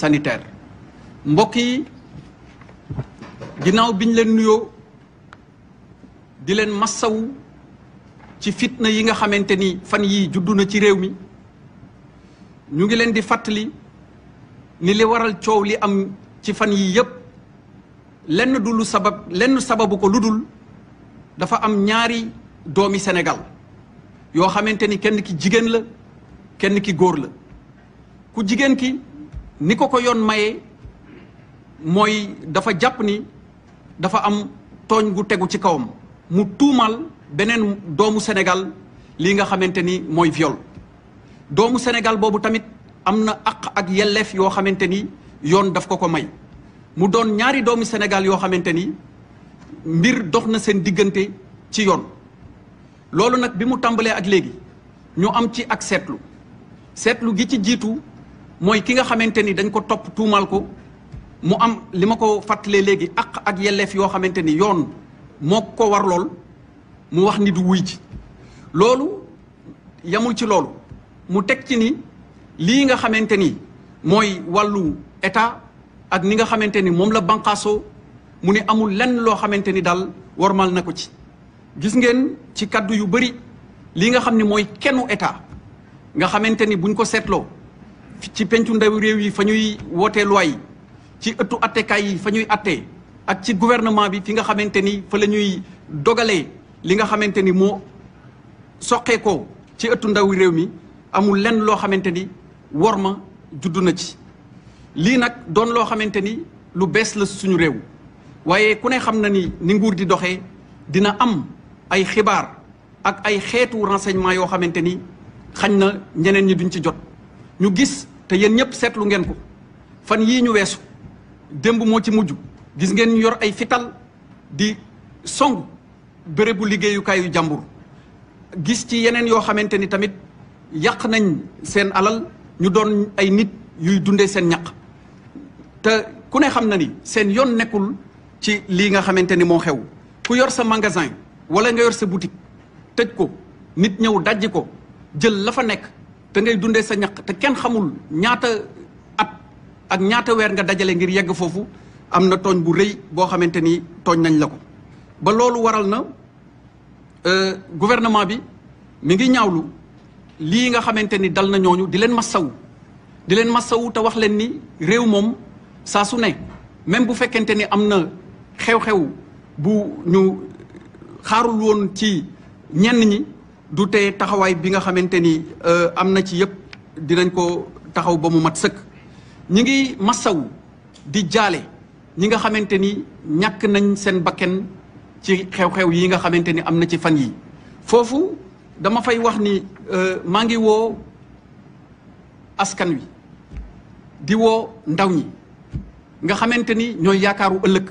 sanitaire mbokk yi ginnaaw biñ leen nuyoo di leen massawu ci fitna yi nga xamante ni fan yii juddu na ci réew mi ñu ngi leen di fàttali ni li waral coow li am ci fan yii yépp lenn du lu sabab lenn sababu ko lu dul dafa am ñaari doomi Sénégal yoo xamante ni kenn ki jigéen la kenn ki góor la ku jigéen ki ni ko ko yoon maye mooy dafa jàpp ni dafa am tooñ gu tegu ci kawam mu tuumal beneen doomu Sénégal lii nga xamante ni mooy viol doomu Sénégal boobu tamit am na àq ak yelleef yoo xamante ni yoon daf ko ko may mu doon ñaari doomu Sénégal yoo xamante ni mbir dox na seen diggante ci yoon loolu nag bi mu tàmbalee ak léegi ñu am ci ak seetlu seetlu gi ci jiitu mooy ki nga xamante ni dañ ko topp tuumal ko mu am li ma ko fàttalee léegi àq ak yelleef yoo xamante ni yoon moo ko war lool mu wax ni du wuy ji loolu yamul ci loolu mu teg ci ni lii nga xamante ni mooy wàllu état ak ni nga xamante ni moom la banqaasoo mu ni amul lenn loo xamante ni daal warmal na ko ci gis ngeen ci kaddu yu bëri lii nga xam ni mooy kennu état nga xamante ni buñ ko seetloo ci pencu ndaw réew yi fa ñuy wootee loi yi ci ëttu attekaay yi fa ñuy attee ak ci gouvernement bi fi nga xamante ni fa la ñuy dogalee li nga xamante ni moo soqeekoo ci ëttu ndaw réew mi amul lenn loo xamante ni war ma juddu na ci lii nag doon loo xamante ni lu bees la suñu réew waaye ku ne xam na ni ni nguur di doxee dina am ay xibaar ak ay xeetu renseignement yoo xamante ni xañ na ñeneen ñi duñ ci jot ñu gis te yéen ñëpp seetlu ngeen ko fan yii ñu weesu démb moo ci mujj gis ngeen ñu yor ay fital di song bérébu liggéeyukaayu jàmbur gis ci yeneen yoo xamante ni tamit yàq nañ seen alal ñu doon ay nit yuy dundee seen ñaq te ku ne xam na ni seen yoon nekkul ci lii nga xamante ni moo xew ku yor sa magasin wala nga yor sa boutique tëj ko nit ñëw dajji ko jël la fa nekk te ngay dundee sa ñaq te kenn xamul ñaata at ak ñaata weer nga dajale ngir yegg foofu am na tooñ bu rëy boo xamante ni tooñ nañ la ko ba loolu waral na gouvernement bi mi ngi ñaawlu lii nga xamante ni dal na ñooñu di leen massawu di leen massawu te wax leen ni réew moom saa su ne même bu fekkente ni am na xew-xew bu ñu xaarul woon ci ñenn ñi du tee taxawaay bi nga xamante ni am na ci yëpp dinañ ko taxaw ba mu mat sëkk ñi ngi massawu di jaale ñi nga xamante ni ñàkk nañ seen bakken ci xew-xew yi nga xamante ni am na ci fan yi foofu dama fay wax ni maa ngi woo askan wi di woo ndaw ñi nga xamante ni ñooy yaakaaru ëllëg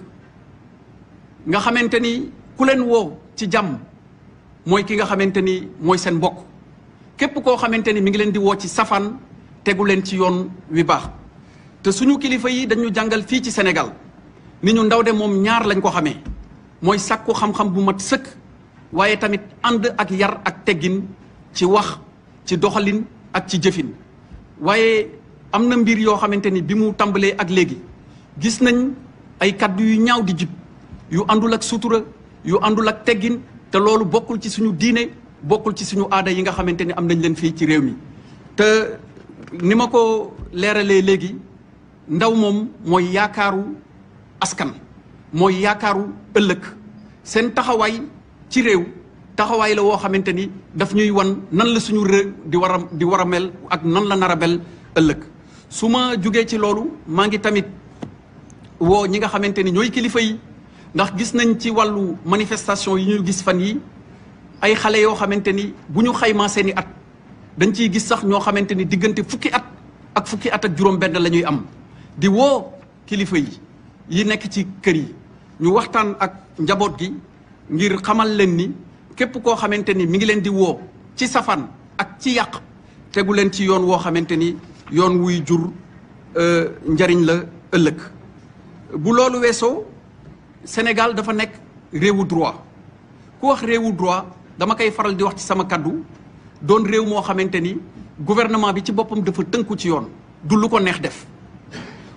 nga xamante ni ku leen woo ci jàmm mooy ki nga xamante ni mooy seen mbokk képp koo xamante ni mi ngi leen di woo ci safaan tegu leen ci yoon wi baax te suñu kilifa yi dañu jàngal fii ci Sénégal ni ñu ndaw de moom ñaar lañ ko xamee mooy sàkku xam-xam bu mat sëkk waaye tamit ànd ak yar ak teggin ci wax ci doxalin ak ci jëfin waaye am na mbir yoo xamante ni bi mu tàmbalee ak léegi gis nañ ay kaddu yu ñaaw di jib yu àndul ak sutura yu àndul ak teggin te loolu bokkul ci suñu diine bokkul ci suñu aada yi nga xamante ni am nañ leen fii ci réew mi te ni ma ko leeralee léegi ndaw moom mooy yaakaaru askan mooy yaakaaru ëllëg seen taxawaay ci réew taxawaay la woo xamante ni daf ñuy wan nan la suñu réew di war a di war a mel ak nan la nar a mel ëllëg su ma jugee ci loolu maa ngi tamit woo ñi nga xamante ni ñooy kilifa yi ndax gis nañ ci wàllu manifestation yi ñu gis fan yi ay xale yoo xamante ni bu ñu xaymaa seeni at dañ ciy gis sax ñoo xamante ni diggante fukki at ak fukki at ak juróom-benn la ñuy am di woo kilifa yi yi nekk ci kër yi ñu waxtaan ak njaboot gi ngir xamal leen ni képp koo xamante ni mi ngi leen di woo ci safaan ak ci yàq tegu leen ci yoon woo xamante ni yoon wuy jur njariñ la ëllëg bu loolu weesoo Sénégal dafa nekk réewu droit ku wax réewu droit dama koy faral di wax ci sama kaddu doon réew moo xamante ni gouvernement bi ci boppam dafa tënku ci yoon du lu ko neex def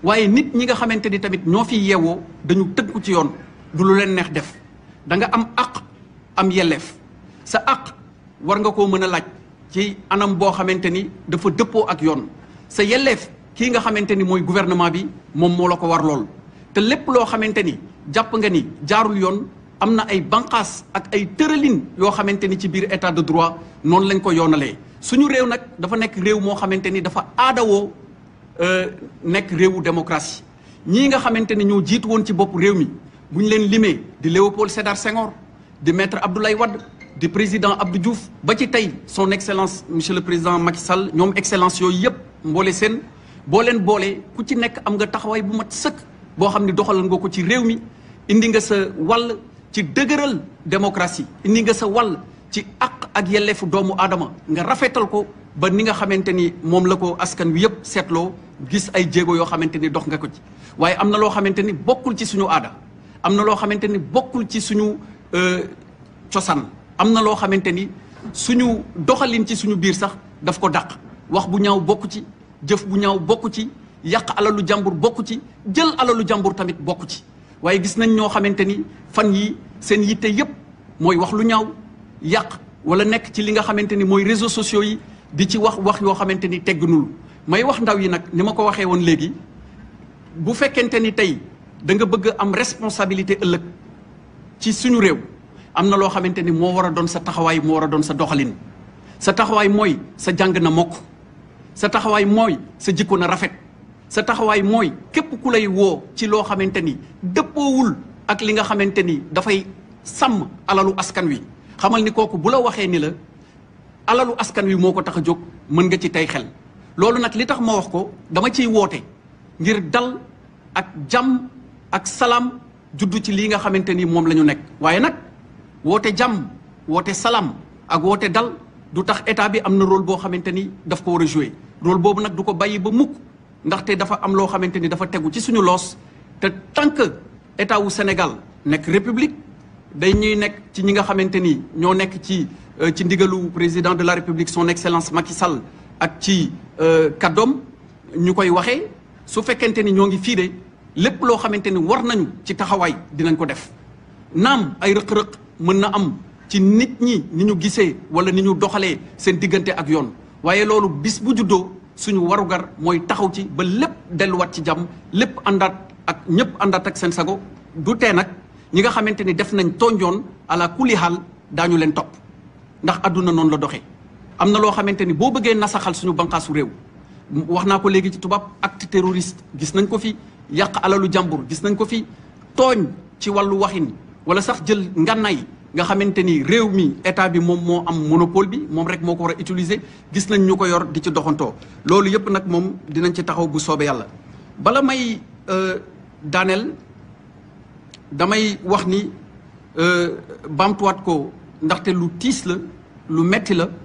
waaye nit ñi nga xamante ni tamit ñoo fi yeewoo dañu tënku ci yoon du lu leen neex def da nga am àq am yelleef sa àq war nga koo mën a laaj ci anam boo xamante ni dafa dëppoo ak yoon sa yelleef kii nga xamante ni mooy gouvernement bi moom moo la ko war lool te lépp loo xamante ni jàpp nga ni jaarul yoon am na ay banqaas ak ay tëralin yoo xamante ni ci biir état de droit noonu lañ ko yoonalee suñu réew nag dafa nekk réew moo xamante ni dafa aadawoo nekk réewu démocratie ñii nga xamante ni ñoo jiitu woon ci bopp réew mi bu ñu leen limee di Léopold Sédar Senghor di maître Abdoulaye Wade di président Abdou Diouf ba ci tey son excellence monsieur le président Macky Sall ñoom excellence yooyu yëpp mboole seen boo leen boolee ku ci nekk am nga taxawaay bu mat sëkk boo xam ni doxalal nga ko ci réew mi indi nga sa wàll ci dëgëral démocratie indi nga sa wàll ci àq ak yelleefu doomu aadama nga rafetal ko ba ni nga xamante ni moom la ko askan wi yëpp seetloo gis ay jéego yoo xamante ni dox nga ko ci waaye am na loo xamante ni bokkul ci suñu aada am na loo xamante ni bokkul ci suñu cosaan am na loo xamante ni suñu doxalin ci suñu biir sax daf ko dàq wax bu ñaaw bokk ci jëf bu ñaaw bokk ci yàq alalu jàmbur bokk ci jël alalu jàmbur tamit bokk ci waaye gis nañ ñoo xamante ni fan yi seen yitte yépp mooy wax lu ñaaw yàq wala nekk ci li nga xamante ni mooy réseaux sociaux yi di ci wax wax yoo xamante ni teggunul may wax ndaw yi nag ni ma ko waxee woon léegi bu fekkente ni tey da nga bëgg am responsabilité ëllëg ci suñu réew am na loo xamante ni moo war a doon sa taxawaay moo war a doon sa doxalin sa taxawaay mooy sa jàng na mokk sa taxawaay mooy sa jikko na rafet sa taxawaay mooy képp ku lay woo ci loo xamante ni dëppoowul ak li nga xamante ni dafay sàmm alalu askan wi xamal ni kooku bu la waxee ni la alalu askan wi moo ko tax a jóg mën nga ci tey xel loolu nag li tax ma wax ko dama ciy woote ngir dal ak jàmm ak salaam juddu ci lii nga xamante ni moom la ñu nekk waaye nag woote jàmm woote salaam ak woote dal du tax état bi am na rôle boo xamante ni daf ko war a jouer rôle boobu nag du ko bàyyi ba mukk ndaxte dafa am loo xamante ni dafa tegu ci suñu loos te tant que état wu Sénégal nekk république day ñuy nekk ci ñi nga xamante ni ñoo nekk ci ci ndigalu président de la république son excellence Macky Sall ak ci kàddoom ñu koy waxee su fekkente ni ñoo ngi fii de lépp loo xamante ni war nañu ci taxawaay dinañ ko def naam ay rëq-rëq mën na am ci nit ñi ni ñu gisee wala ni ñu doxalee seen diggante ak yoon waaye loolu bis bu juddoo suñu warugar mooy taxaw ci ba lépp delluwaat ci jàmm lépp àndaat ak ñëpp àndaat ak seen sago du tee nag ñi nga xamante ni def nañ tooñjoon ala kulli xaal daañu leen topp ndax àdduna noonu la doxee am na loo xamante ni boo bëggee nasaxal suñu banqaasu réew wax naa ko léegi ci tubaab acte terroriste gis nañ ko fi yàq alalu jàmbur gis nañ ko fi tooñ ci wàllu waxin wala sax jël ngànnaay nga xamante ni réew mi état bi moom moo am monopole bi moom rek moo ko war a utiliser gis nañ ñu ko yor di ci doxantoo loolu yëpp nag moom dinañ ci taxaw bu soobee yàlla bala may daaneel damay wax ni baamtuwaat ko ndaxte lu tiis la lu metti la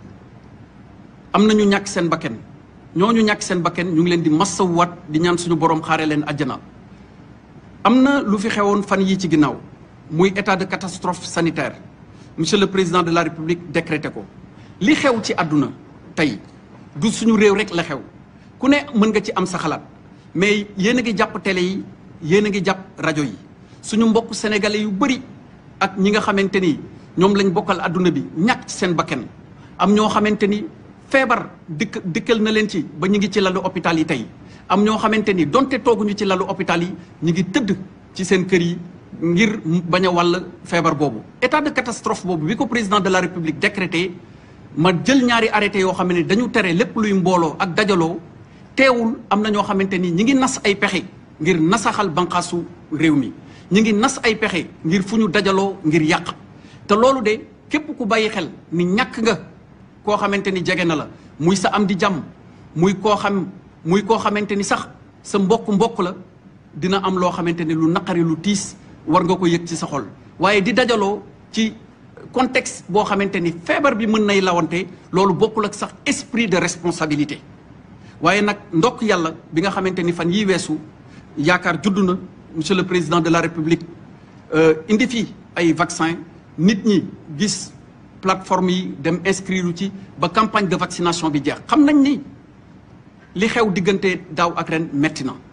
am na ñu ñàkk seen bakken ñooñu ñàkk seen bakken ñu ngi leen di massawuwaat di ñaan suñu borom xaare leen àjjana am na lu fi xewoon fan yii ci ginnaaw muy état de catastrophe sanitaire monsieur le président de la république décrété ko li xew ci àdduna tey du suñu réew rek la xew ku ne mën nga ci am sa xalaat mais yéen a ngi jàpp télé yi yéen a ngi jàpp rajo yi suñu mbokk sénégalais yu bëri ak ñi nga xamante ni ñoom lañ bokkal àdduna bi ñàkk ci seen bakken am ñoo xamante ni feebar dikk dikkal na leen ci ba ñu ngi ci lalu hôpital yi tey am ñoo xamante ni donte tooguñu ci lalu hôpital yi ñu ngi tëdd ci seen kër yi ngir bañ a wàll feebar boobu état de catastrophe boobu bi ko président de la république décrété ma jël ñaari arrêté yoo xam ne dañu tere lépp luy mbooloo ak dajaloo teewul am na ñoo xamante ni ñi ngi nas ay pexe ngir nasaxal banqaasu réew mi ñi ngi nas ay pexe ngir fu ñu dajaloo ngir yàq te loolu de képp ku bàyyi xel ni ñàkk nga koo xamante ni jege na la muy sa am di jàmm muy koo xam muy koo xamante ni sax sa mbokk mbokk la dina am loo xamante ni lu naqari lu tiis war nga ko yëg ci sa xol waaye di dajaloo ci contexte boo xamante ni feebar bi mën nay lawante loolu bokkul ak sax esprit de responsabilité waaye nag ndokk yàlla bi nga xamante ni fan yii weesu yaakaar juddu na monsieur le président de la république indi fi ay vaccin nit ñi gis plateforme yi dem inscrire ci ba campagne de vaccination bi jeex xam nañ ni li xew diggante daaw ak ren metti na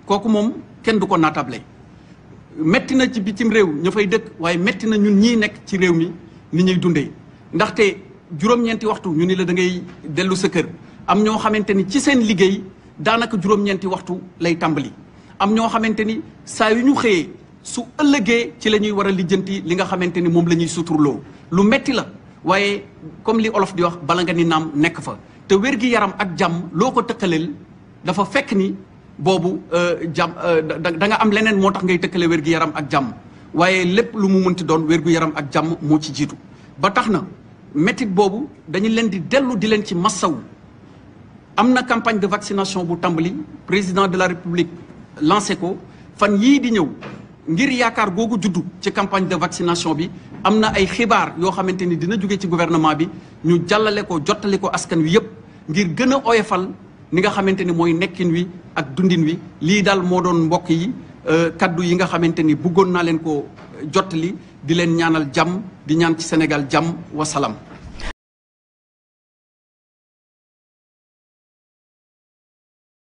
kooku moom kenn du ko naatable metti na ci bitim réew ña fay dëkk waaye metti na ñun ñii nekk ci réew mi ni ñuy dundee ndaxte juróom-ñeenti waxtu ñu ni la da ngay dellu sa kër am ñoo xamante ni ci seen liggéey daanaka juróom-ñeenti waxtu lay tàmbali am ñoo xamante ni saa yu ñu xëyee su ëllëgee ci la ñuy war a lijjanti li nga xamante ni moom la ñuy suturloo lu metti la waaye comme li olof di wax bala nga ni naam nekk fa te wér-gi-yaram ak jàmm loo ko tëkkaleel dafa fekk ni boobu jàmm da nga am leneen moo tax ngay tëkkale wér-gi-yaram ak jàmm waaye lépp lu mu mënti doon wér-gu-yaram ak jàmm moo ci jiitu ba tax na métit boobu dañu leen di dellu di leen ci massawu am na campagne de vaccination bu tàmbali président de la république lancé ko fan yii di ñëw ngir yaakaar googu juddu ci campagne de vaccination bi am na ay xibaar yoo xamante ni dina jóge ci gouvernement bi ñu jàllale ko jottali ko askan wi yépp ngir gën a oyofal ni nga xamante ni mooy nekkin wi ak dundin wi lii daal moo doon mbokk yi kaddu yi nga xamante ni bëggoon naa leen ko jottali di leen ñaanal jàmm di ñaan ci Sénégal jàmm wa salaam